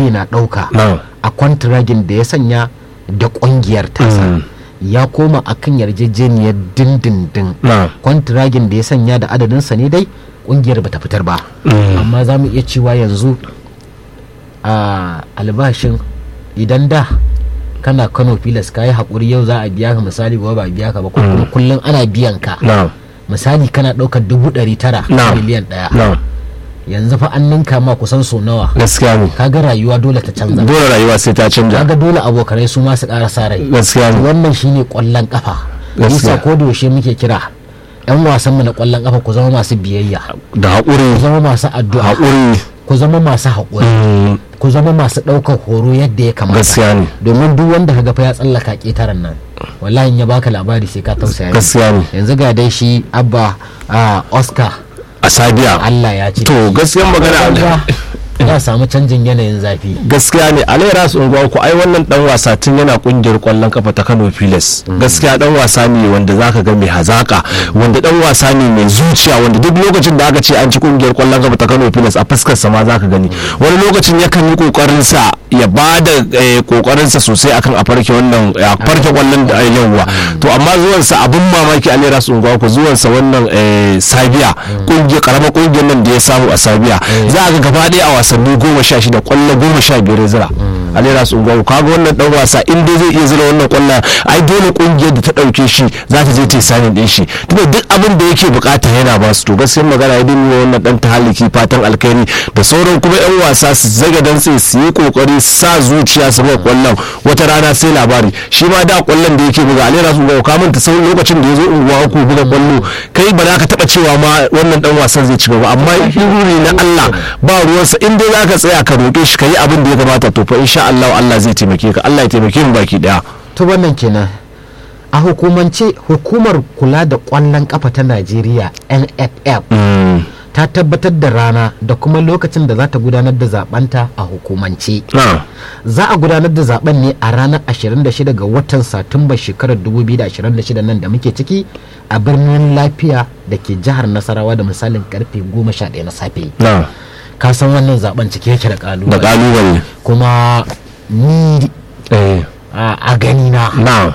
zai na ɗauka Na'am. a kwantiragin da ya sanya da ƙungiyar tasa ya koma a kan yarjejeniyar dindindin Na'am. kwantiragin da ya sanya da adadinsa ne dai ƙungiyar bata fitar ba amma za mu iya cewa yanzu a albashin idan da kana kano filas ka yi haƙuri yau za a biya ka misali ba ba a biya ka ba ko kuma kullum ana biyan ka na'am misali kana ɗaukar dubu ɗari tara Na'am. miliyan ɗaya na'am yanzu fa an ninka ma kusan so nawa gaskiya ne kaga rayuwa dole ta canza dole rayuwa sai ta canja kaga dole abokanai su ma su ƙara sa rai gaskiya ne wannan shine ƙwallon ƙafa Gaskiya. bisa ko da yaushe muke kira yan wasan mu na ƙwallon ƙafa ku zama masu biyayya da ku haƙuri zama masu addu'a haƙuri ku zama masu haƙuri mm, ku zama masu ɗaukar horo yadda ya kamata gaskiya ne domin duk wanda kaga fa ya tsallaka ƙetaren nan wallahi in ya baka labari sai ka tausaya mishi. gaskiya ne yanzu ga dai shi abba a oscar a sabiya allah ya ce to gaskiyan magana Kaga ya samu canjin yanayin zafi gaskiya ne alai rasu unguwa ku ai wannan dan wasa tun yana kungiyar kwallon kafa ta Kano Pilas gaskiya dan wasa ne wanda zaka ga mai hazaka wanda dan wasa ne mai zuciya wanda duk lokacin da aka ce an ci kungiyar kwallon kafa ta Kano Pilas a fuskar sa ma zaka gani wani lokacin yakan yi kokarin sa ya bada kokarin sa sosai akan a farke wannan a farke kwallon da yawa to amma zuwan sa abun mamaki alai rasu unguwa ku zuwan sa wannan eh, Sabiya kungiyar karamar kungiyar nan da ya samu a Sabiya za a ga gaba ɗaya a wasanni goma sha shida kwallo goma sha biyar ya zira alera su ungawo kaga wannan dan wasa in dai zai iya zira wannan kwallon ai dole kungiyar da ta dauke shi za ta je ta yi sanin din shi tunda duk abin da yake bukata yana ba su to gaskiyar magana ya dinga wannan dan tahaliki fatan alkhairi da sauran kuma yan wasa su zaga dan sai su yi kokari sa zuciya su ga kwallon wata rana sai labari shi ma da kwallon da yake buga alera su ungawo ka manta sau lokacin da ya zo unguwa ku buga kwallo kai ba za ka taba cewa ma wannan dan wasan zai ci gaba amma iruri na Allah ba ruwansa in dai zaka tsaya ka roƙe shi ka yi abin da ya kamata to fa insha Allah Allah zai taimake ka Allah ya taimake mu baki daya to wannan kenan a hukumance hukumar kula da kwallon kafa ta najeriya nff ta tabbatar da rana da kuma lokacin da za ta gudanar da zabanta a hukumance na za a gudanar da zaben ne a ranar 26 ga watan satumba shekarar 2026 nan da muke ciki a birnin lafiya da ke jihar nasarawa da misalin karfe 11 na safe na ka san wannan zaben cike yake da da kalubale kalubale kuma ni eh a a gani na na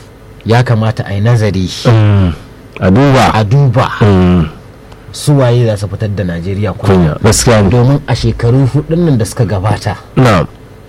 ya kamata a yi nazari Mm. a duba a duba Mm. su waye za su fitar da najeriya kunya kunya gaskiya ne domin a shekaru hudun nan da suka gabata na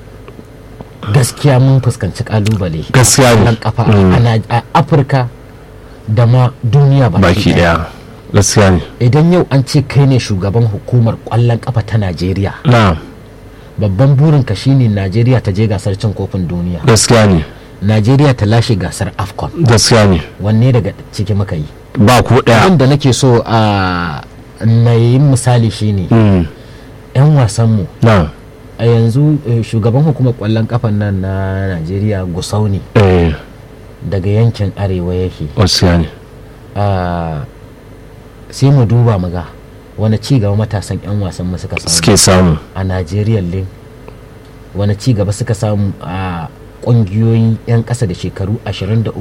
gaskiya mun fuskanci kalubale gaskiya ne nan kafa Mm. a Naj- a afirka da ma duniya baki daya gaskiya ne idan yau an ce kai ne shugaban hukumar kwallon kafa ta najeriya na babban burinka shine najeriya ta je gasar cin kofin duniya gaskiya ne najeriya ta lashe gasar afcon gaskiya ne wanne daga ciki muka yi ba ku daya abin da nake so a na yi misali shine Mm. 'yan wasanmu na a yanzu eh, shugaban hukumar kwallon kafan nan na najeriya gusau ne eh daga yankin arewa yake gaskiya ne Ah, sai mu duba mu ga wani ci gaba matasan 'yan wasan mu suka samu suke samu a najeriya lin wani ci gaba suka samu a kungiyoyi 'yan ƙasa da shekaru 23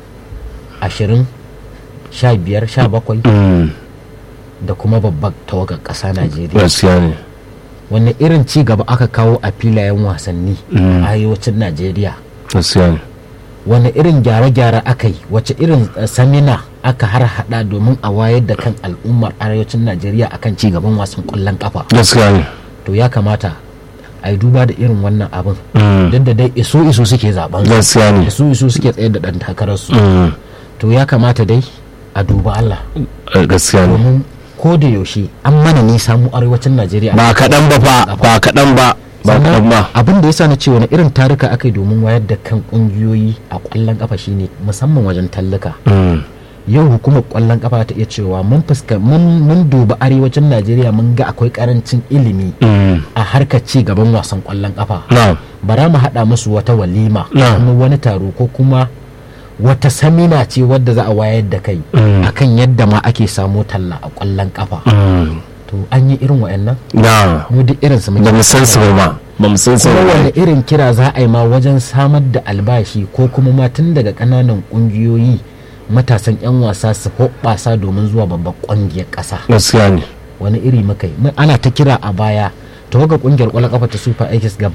20 15 17 Mm. da kuma babbar tawagar ƙasa najeriya gaskiya ne wani irin ci gaba aka kawo a filayen wasanni Mm. a arewacin najeriya gaskiya ne wani irin gyare-gyare aka yi wace irin eh, samina aka har hada domin a wayar da kan al'ummar arewacin najeriya akan ci gaban wasan kwallon kafa gaskiya ne to ya kamata a yi duba da irin wannan abin Mm. duk da dai iso iso suke zaben su gaskiya ne iso iso suke tsaye da dan takararsu Mm. to ya kamata dai a duba allah Eh, gaskiya ne domin ko da yaushe an mana nisa mu arewacin najeriya ba kaɗan ba fa ba kaɗan ba ba kaɗan ba abin da ya sa na ce wani irin taruka aka yi domin wayar da kan kungiyoyi a kwallon kafa shine musamman wajen tallaka Mm. yau hukumar kwallon kafa ta iya cewa mun fuska mun mun duba arewacin najeriya mun ga akwai karancin ilimi Mm. a harkar ci gaban wasan kwallon kafa na bara mu haɗa musu wata walima Na. kuma wani taro ko kuma wata samina ce wadda za a wayar da kai Mm. akan yadda ma ake samo talla a kwallon kafa Mm. to an yi irin wayannan na mu duk irin su muke ba mu san su ba ma ba mu san su kuma ba wanda irin kira za a yi ma wajen samar da albashi ko kuma ma tun daga ƙananan ƙungiyoyi matasan 'yan wasa su hoɓɓasa domin zuwa babban ƙungiyar ƙasa gaskiya ne wani iri muka yi ana ta kira a baya tawaga ƙungiyar ƙwallon ƙafa ta super eagles gaba